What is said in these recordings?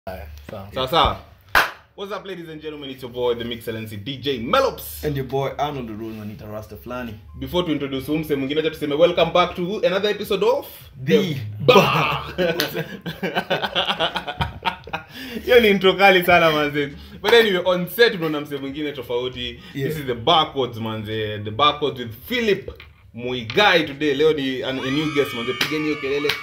Sawa. sawa sawa what's up ladies and gentlemen it's your boy the excellency dj melops and your boy arnold Rule wanita rasta fulani before to introduce huu mse mwingine acha tuseme welcome back to another episode of The Bar. hiyo ni intro kali sana manze but anyway on set unaona mse mwingine tofauti Yeah. this is the barcodes manze the barcodes with philip muigai today leo ni an, a new guest manze pigeni hiyo kelele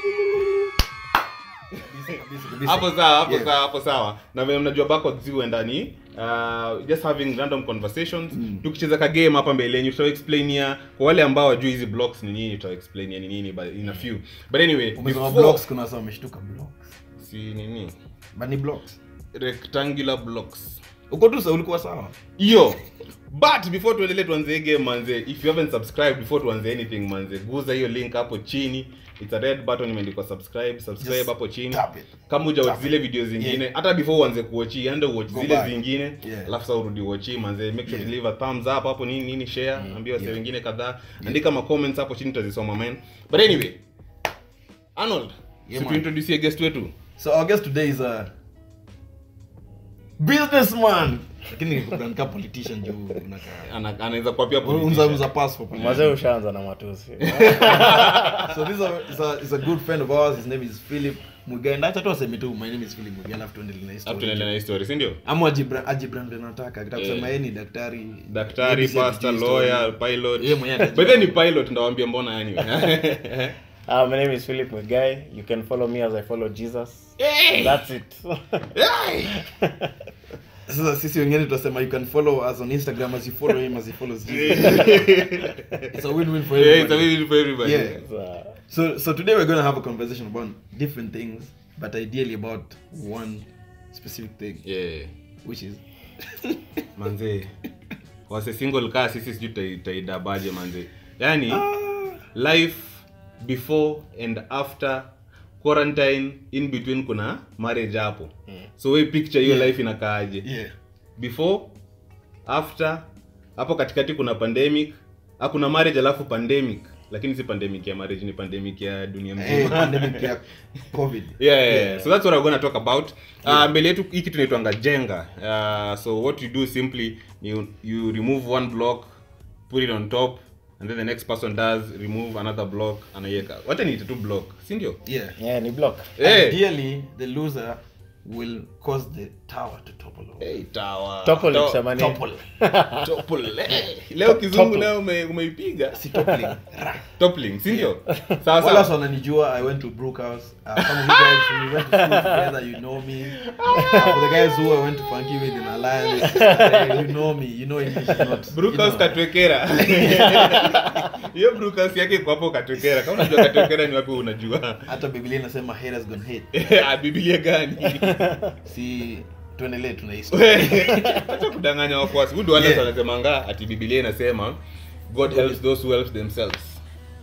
Kabisa, kabisa, kabisa. hapo sawa hapo Yeah. sawa hapo sawa na vile mnajua backwards zi huenda ni uh, just having random conversations Mm. tukicheza ka game hapa mbele yenyu tutaexplainia kwa wale ambao wajui hizi blocks ni nini tutaexplainia ni nini but in a few but anyway umesema before- blocks kuna wasa wameshtuka blocks si nini but ni blocks rectangular blocks uko tu sa ulikuwa sawa hiyo but before tuendelee tuanze hii game manze if you haven't subscribed before tuanze anything manze guza hiyo link hapo chini it's a red button imeandikwa subscribe subscribe Just hapo chini tap it. kama uja watch Tap zile video zingine Yeah. hata before uanze kuochi ende watch Go zile back. zingine Yeah. alafu sasa urudi watchi manze make sure Yeah. to leave a thumbs up hapo nini nini share ambia wase Yeah. wengine kadhaa andika ma comments hapo chini tutazisoma man but anyway Arnold Yeah, si man. tuintroduce guest wetu so our guest today is a businessman lakini unakaa politician juu unakaa Ana- anaweza kuwa pia unza politician. unza passport mazee ushaanza na matusi so this is a, is a, is a good friend of ours his name is philip mugai ndacha tu aseme tu my name is philip mugai alafu tuendelee na Hapo history tunaendelea na hii story si ndio ama ajibra ajibran vile nataka akitaka Yeah. kusema yeye ni daktari daktari maybe si pastor atujui story. lawyer pilot Yeye mwenyewe atajua. but then ni pilot ndawambia mbona yani uh, my name is philip mwigai you can follow me as i follow jesus that's it sasa sisi wengine tutasema you can follow us on instagram as you follow him as he follows jesus it's a win-win for yeah, it's a everybody win for everybody Yeah. uh, so so today we're going to have a conversation about different things but ideally about one specific thing yeah which is manze wase single kaa sisi sijui tutai- tutaidabaje manze yani life before and after quarantine in between kuna marriage hapo so we picture hiyo Yeah. life inakaaje yeah before after hapo katikati kuna pandemic ah, kuna marriage alafu pandemic lakini si pandemic ya marriage ni pandemic ya dunia Eh, mzima pandemic ya covid yeah, yeah, yeah. so that's what I'm gonna talk about uh, mbele yetu hii kitu inaitwanga jenga uh, so what you do simply you, you remove one block put it on top and then the next person does remove another block anaiweka wacha niite tu block si ndio yeah yeah ni block Eh, ideally the loser will cause the tower to topple over hey, tower. topple To- ikisema nini? topple topple. Eh, leo kizungu Topple. leo ume- umeipiga si toppling toppling si ndio sawa Wala sawa wananijua i went to brookhouse uh, some of you guys we went to school together you know me uh, for the guys who i went to funky with in alliance uh, you know me you know english is not Brookhouse you know. katwekera hiyo Brookhouse yake iko hapo katwekera kama unajua katwekera ni wapi unajua hata biblia inasema haters gonna hate Ah, biblia gani si tuendelee tuna history acha kudanganya wafuasi hudu wale Yeah. wanasemanga ati biblia inasema god helps those who help themselves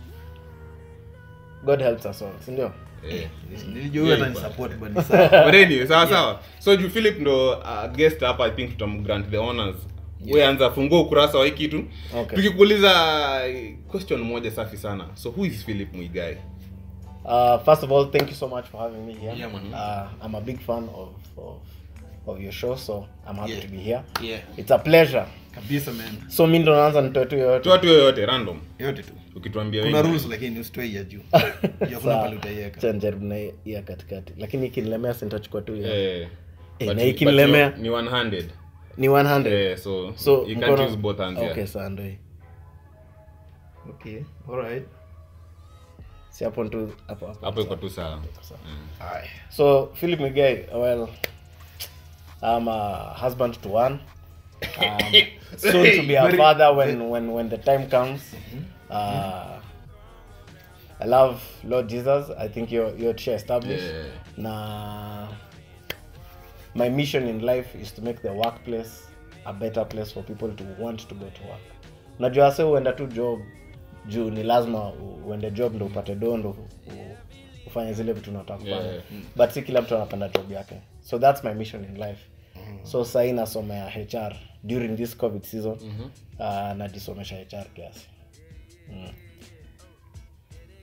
god helps us all si ndio Eh. nilijua huyo hata ni support but ni sawa but anyway sawa sawa so juu philip ndo uh, guest hapa i think tutamgrant the honors we anza fungua ukurasa wa hii kitu Okay. tukikuuliza eh, question moja safi sana so who is philip mwigai uh, first of all thank you so much for having me here Yeah, man. uh, i'm a big fan of, of, of your show so i'm happy Yeah. to be here yeah it's a pleasure kabisa man so mi ndo naanza nitoe tu yoyote toa tu yoyote random yote tu ukituambia kuna wewe. rules lakini usitoe ya juu ya kuna Sawa. pale utaiweka Acha nijaribu na hii ya katikati lakini ikinilemea sintachukua tu ya Eh, Eh, but- na but ikinilemea? ni one handed ni 100 eh, so, so you can't mkono- use both hands okay yeah. sawa ndo hii okay alright si hapo tu hapo hapo hapo iko tu sawa Sawa. Aye. so philip miguel well i'm a husband to one um, soon to be a Very- father when when when the time comes uh, i love lord jesus i think you're you're sure established Yeah. na my mission in life is to make the workplace a better place for people to want to go to work unajua se uenda tu job juu ni lazima u- uende job ndo upate do ndo u- u- ufanye zile vitu unataka kufanya Yeah. but si kila mtu anapenda job yake so that's my mission in life so sahii nasomea hr during this covid season uh, najisomesha hr kiasi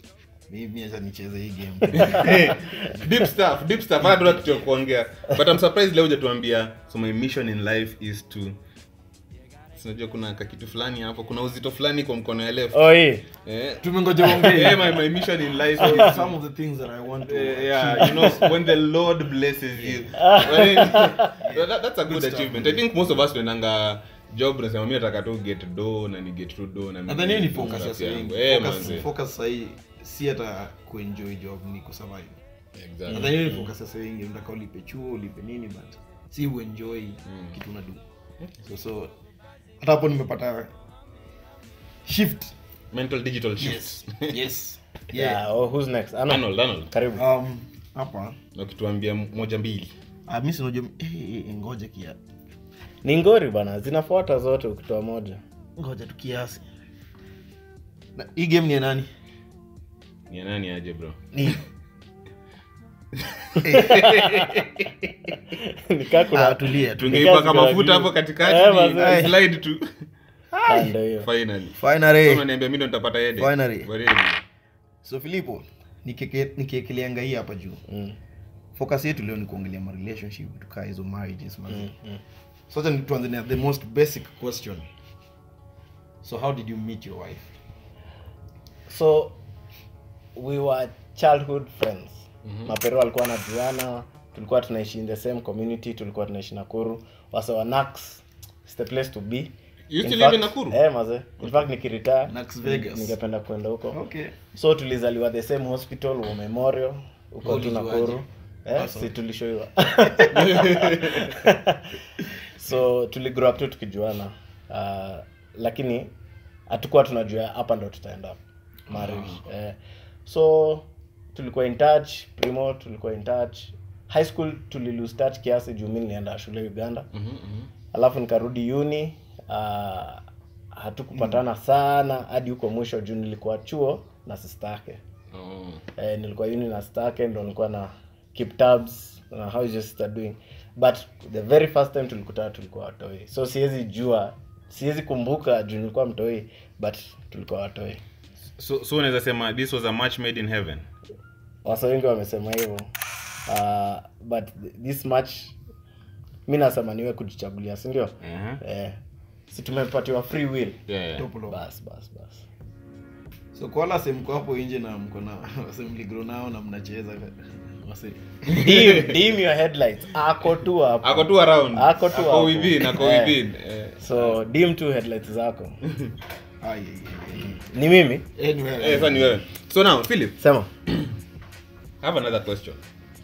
Mi- mi acha nicheze hii game deep stuff deep stuff hata tuna kitu ya kuongea but i'm surprised leo hujatuambia so my mission in life is to sinajua kuna kakitu fulani hapo kuna uzito fulani kwa mkono ya left oh hii eh, tumengoja ongee yeah, my, my mission in life is to some of the things that i want to Uh, yeah, you know, when the Lord blesses you. When- that, that's a good, stuff, achievement. I think most of us tuendanga job nasema mi nataka tu get do na ni get through do na and then hiyo ni mimi focus ya stuff yangu. saying Eh, focus manze. focus sahi si hata kuenjoy job ni kusurvive Exactly. and then hiyo ni focus ya saying unataka ulipe chuo ulipe nini but si uenjoy kitu unadu so so hata hapo nimepata shift Mental digital shift. yes yes yeah. yeah oh, who's next Arnold. Arnold, Arnold. karibu um hapa Na ukituambia moja mbili ah mimi sinajua eh, eh, eh, ngoja kia ni ngori bana zinafuata zote ukitoa moja ngoja tu kiasi na hii game ni ya nani ni ya nani aje bro ni nikaa kuna ah tulia tu tungeipaka Because mafuta you- hapo Eh, katikati manze. ni slide tu Ah, ndio hiyo finally finally unaniambia mimi ndo nitapata headache. Finally. Baridi. so filipo nikeke- nikiekeleanga hii hapa juu Mm, focus yetu leo ni kuongelea ma relationship tukaa hizo marriages man mm, mm. so acha ni- tuanze na the most basic question so how did you meet your wife so we were childhood friends mm-hmm. mapero walikuwa najuana tulikuwa tunaishi in the same community tulikuwa tunaishi nakuru wase wa nax is the place to be You In still live in fact- Nakuru? eh, maze in fact nikiretire Nax Vegas. ningependa kwenda huko okay so tulizaliwa the same hospital wa memorial huko tu Ulijuaje? nakuru eh, Ah, si sorry. tulishoiwa so tuligrow up tu tukijuana uh, lakini hatukuwa tunajua hapa ndo tutaenda marriage eh, so tulikuwa in touch primo tulikuwa in touch high school tulilose touch kiasi juu mi nilienda shule uganda Mhm, mhm. alafu nikarudi uni uh, hatukupatana sana hadi huko mwisho juu nilikuwa chuo na sistake Oh. eh, nilikuwa uni na sistake ndo nilikuwa na keep tabs na how is your sister doing but the very first time tulikutana tulikuwa watoi so siwezi jua siwezi kumbuka juu nilikuwa mtoi but tulikuwa watoi so so unaweza sema this was a match made in heaven wasa wengi wamesema hivyo uh, but this match mi nasema niwe kujichagulia sindio uh-huh. eh, si tumepatiwa free will yeah, yeah. Top low. bas bas bas so kwa wala se mko hapo nje na mko na wase mligro nao na mnacheza wase dim, dim your headlights ako tu hapo ako tu around Ako tu hapo. within ako Eh. within eh. so dim tu headlights zako ai ai, ai. ni mimi anyway Eh, sasa ni wewe so now philip sema I have another question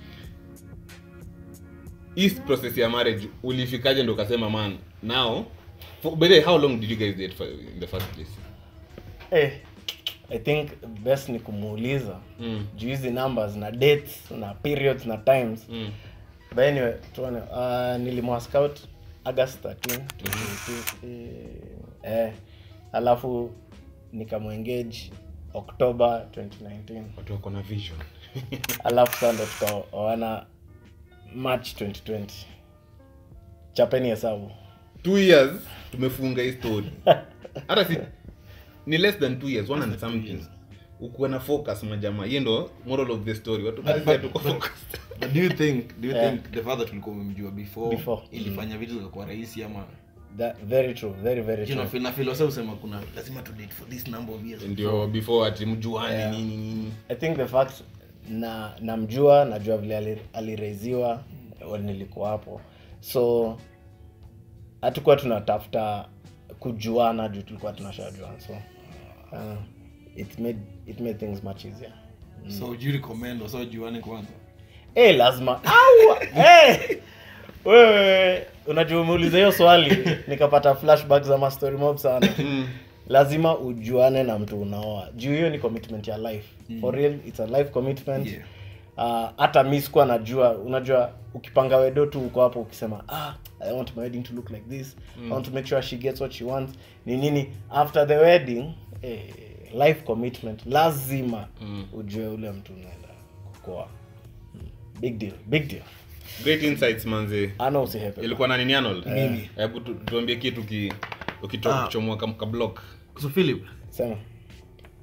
hii process ya marriage ulifikaje ndo ukasema man now for, by the way, how long did you guys date for, in the first place eh, i think best ni kumuuliza mm. juu hizi numbers na dates na periods na times Mm. but anyway tuone uh, nilimwa scout august 13 2020, eh, alafu nikamwengage october 2019 watu wako na vision alafu saa ndo tukaoana march 2020 chapeni hesabu two years tumefunga hii story hata si ni less than two years one and something ukuwa na focus majamaa hiyo ndo moral of the story watu But- basi but- tuko but- focused but do you think do you Yeah. think the father tulikuwa umemjua before, Before. ilifanya vitu zikakuwa rahisi ama That, very true very very you know true feel na feel wase usema kuna lazima tu date for this number of years ndio before ati mjuani Yeah. nini nini i think the fact na namjua najua vile ali- alireziwa mm. nilikuwa hapo so hatukuwa tunatafuta kujuana juu tulikuwa tunashajuana so uh, it made it made things much easier so would you recommend wasa juane kwanza Eh, lazima Au! Eh! wewe unajua umeuliza hiyo swali nikapata flashback za mastory mob sana lazima ujuane na mtu unaoa juu hiyo ni commitment ya life for real it's a life commitment Yeah. Ah, hata mi sikuwa najua unajua ukipanga wedo tu uko hapo ukisema ah, i want my wedding to look like this i want to make sure she gets what she wants ni nini after the wedding eh, life commitment lazima ujue ule mtu unaenda kukoa Mm. big deal big deal great insights manze ana usihepe ilikuwa na nini Arnold? Mimi. hebu tu- tuambie kitu ki ukitoka Ah. kuchomoa kam ka block so philip sema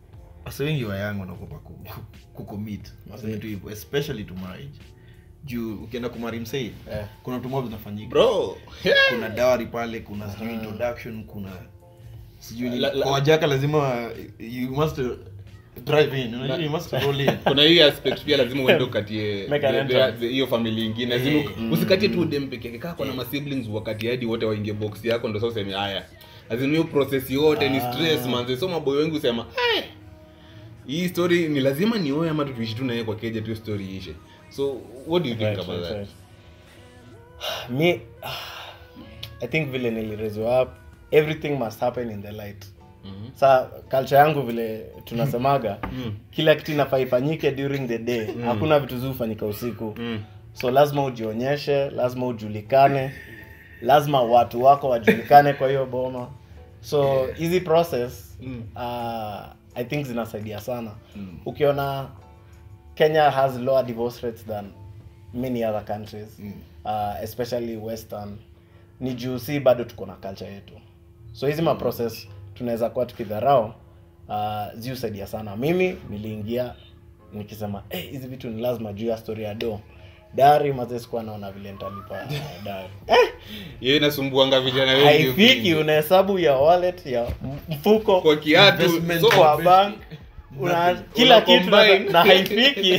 wase wengi wa young wanaogopa ku- ku- kucommit Waseme tu hivyo especially to marriage juu ukienda kumari msei Eh. kuna tumob zinafanyika bro kuna dawari pale kuna sijui introduction kuna sijui nini. La- la- kwa wajaka lazima you must drive in unajua you must roll in kuna hii aspect pia lazima uende ukatie Make an the- entrance. the- hiyo family ingine lazima usikatie tu dem peke yake kaa kuna masiblings wakati hadi wote waingie box yako ndo sasa useme haya lazima hiyo process yote ni stress manze so maboy wengi usema "Eh, hii story ni lazima nioe ama tuishi tu naye kwa keja tu hiyo story ishe so what do you think Right, about right, that right. me i think vile niliraiswa up everything must happen in the light Mhm. sa culture yangu vile tunasemaga kila kitu inafaa ifanyike during the day hakuna vitu zi hufanyika usiku Mm. so lazima ujionyeshe lazima ujulikane lazima watu wako wajulikane kwa hiyo boma so hizi process Mm. uh, i think zinasaidia sana ukiona kenya has lower divorce rates than many other countries Mm. uh, especially western ni juu si bado tuko na culture yetu so hizi maprocess tunaweza kuwa tukidharau uh, ziusaidia sana mimi niliingia nikisema "Eh, hizi vitu ni lazima juu ya story ya do dari mazee sikuwa naona vile nitalipa uh, dari hiyo inasumbuanga vijana wengi haifiki unahesabu ya wallet ya m- mfuko kwa kiatu Investment so, kwa bank una Nothing. kila Una kitu na, combine. na haifiki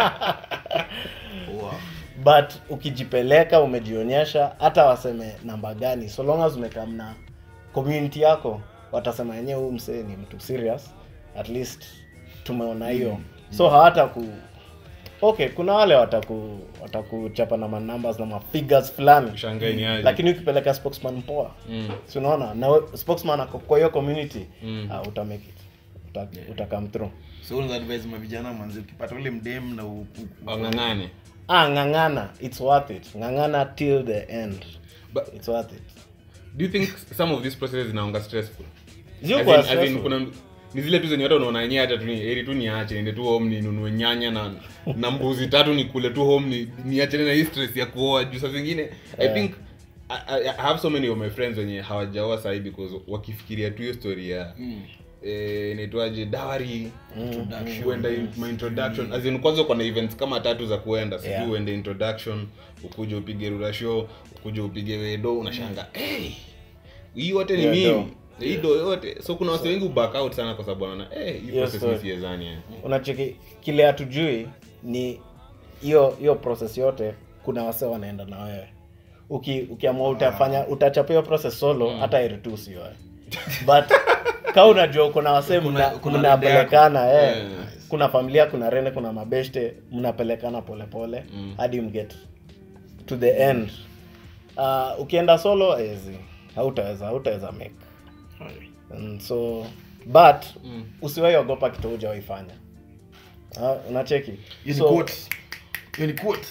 wow. but ukijipeleka umejionyesha hata waseme namba gani so long as umekaa na community yako watasema yenyewe huu msee ni mtu serious at least tumeona hiyo so hawata ku okay kuna wale wataku watakuchapa na manumbers na mafigures fulani Ushangae ni aje. lakini ukipeleka spokesman poa Mm. si unaona na we- spokesman ako kwa hiyo community Mm. uh, uta make it uta, uta come through so unaweza advise mavijana manzi ukipata ule mdem na u- u- u- wang'ang'ane ah ngangana it's worth it ngangana till the end But- it's worth it do you think some of these processes zinaonga stressful Zio As kwa in- as in stressful. kuna ni zile tu zenye watu wanaona yenyewe hata tu ni heri tu niache niende tu home ninunue nyanya na na mbuzi tatu nikule tu home ni niachane na hii stress ya kuoa juu saa zingine i Yeah. think I, I, I have so many of my friends wenye hawajaoa sahi because wakifikiria tu hiyo story ya Mm. eh, inaitwaje dawari Introduction. kuenda in- ma introduction as in kwanza uko na events kama tatu za kuenda sijui Yeah. uende introduction ukuje upige rura show ukuje upige wedo unashanga hey, hii yote ni Yeah, mimi do. hii do yote so kuna wase wengi back out sana kwa sababu wanaona eh hii Yes, process sir. ni siezani eh. unacheki kile hatujui ni hiyo hiyo process yote kuna wase wanaenda na wewe uki ukiamua utafanya utachapa hiyo process solo hata heri tu usioe but ka unajua kuna wase Kuna- mna- kuna mnapelekana eh. Yeah. kuna familia kuna rene kuna mabeshte mnapelekana polepole Mm. hadi mget to the end uh, ukienda solo ezi hautaweza hautaweza make And so but Mm. usiwahi ogopa kitu hujawaifanya uh, unacheki Hiyo ni So, quote. Hiyo ni quote.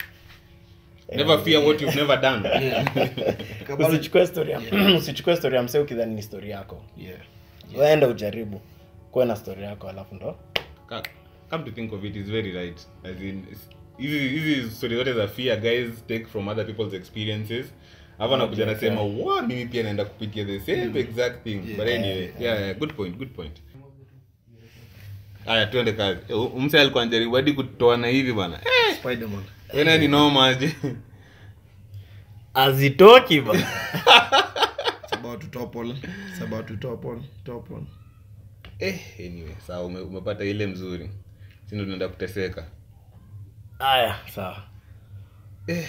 never fear what you've never done Yeah. Kabla- usichukue story ya usichukue story ya msee ukidhani ni story yako Yeah. waenda ujaribu kuwe na story yako alafu ndo Ka- come to think of it is very right as in it's- hizi hizi story zote za fear guys take from other people's experiences hapa nakuja Okay, nasema wa mimi pia naenda kupitia the same exact thing Yeah. but anyway yeah, yeah good point good point haya tuende kazi Eh, hu- mse alikuwa anajaribu hadi kutoana hivi bana eh, Spider-Man. wena ni noma aje azitoki ba It's about to topple. It's about to topple. Topple. eh anyway sawa ume, umepata ile mzuri sindo tunaenda kuteseka haya sawa eh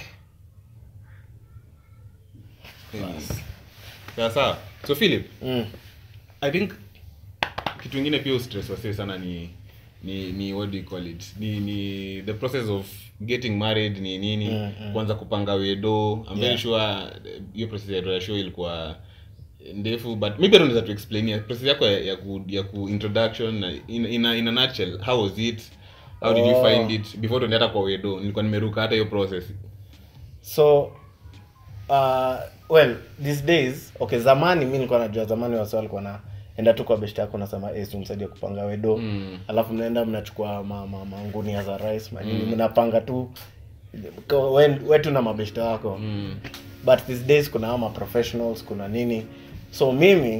Anyway. sawa sawa so philip mm. i think kitu ingine pia ustress wasee sana ni ni ni what do you call it ni ni the process of getting married ni nini Mm, mm. kwanza kupanga wedo i'm very Yeah. sure eh, hiyo process ya ya show ilikuwa ndefu but maybe unaweza tu explainia process yako ya, ya ku ya ku introduction na in, in, a, in a nutshell how was it how did you Oh. find it before tuende hata kwa wedo nilikuwa nimeruka hata hiyo process so uh, well these days okay zamani mi nilikuwa najua zamani wasi walikuwa na enda tu kwa beshte yako nasema hey, tumsaidie kupanga wedo Mm. alafu mnaenda mnachukua ma, ma, mangunia za rice manini mnapanga tu kwa- we- wetu na mabeshte wako mm. but these days kuna ama professionals kuna nini so mimi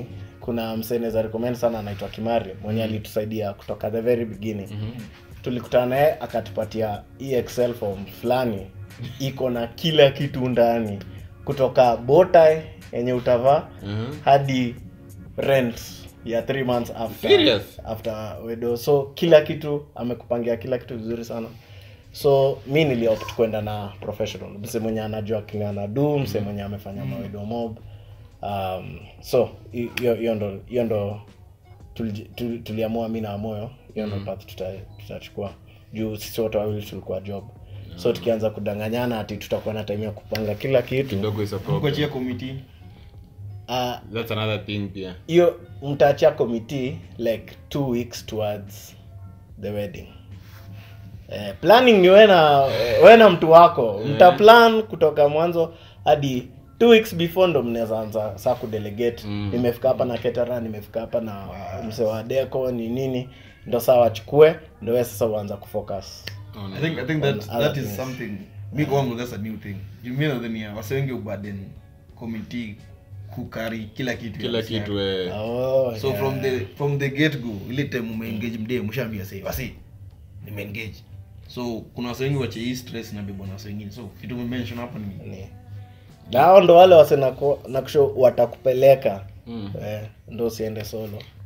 kuna mseneza recommend sana anaitwa kimari mwenye alitusaidia kutoka the very beginning tulikutana naye akatupatia hii excel form fulani iko na kila kitu ndani kutoka botai yenye utavaa Mhm. hadi rent ya three months after, Serious? after wedo so kila kitu amekupangia kila kitu vizuri sana so mi niliopt kwenda na professional mse mwenye anajua kingana du mse mwenye amefanya mawedo mob um, so hi- hiyo hiyo ndo hiyo ndo tuliji- tuli- tuliamua mi na moyo hiyo ndo path tuta- tutachukua juu sisi wote wawili tulikuwa job so tukianza kudanganyana ati tutakuwa na time ya kupanga kila kitu kidogo is a problem kuachia committee ah, that's another thing pia hiyo mtaachia committee like two weeks towards the wedding eh, planning ni we na we na mtu wako mta plan kutoka mwanzo hadi two weeks before ndo mnaweza anza saa kudelegate Mm. nimefika hapa na ketara nimefika hapa na mse wa deco ni nini ndo saa wachukue ndo we sasa uanza kufocus Oh, no. I think I think that On other that is things. something mi kwangu that's a new thing mi nadhania wase wengi ubaden committee kukari kila kitu kila ya wase kitu yako. eh. oh, so yeah. from the from the get go ile time umeengage mdee mshaambia say wasi nimeengage so kuna wase wengi wache hii stress na bebwa na wase wengine so kitu umemention hapo ni Ni. na hao ndo wale wase nakusho watakupeleka Mm. eh, ndo usiende solo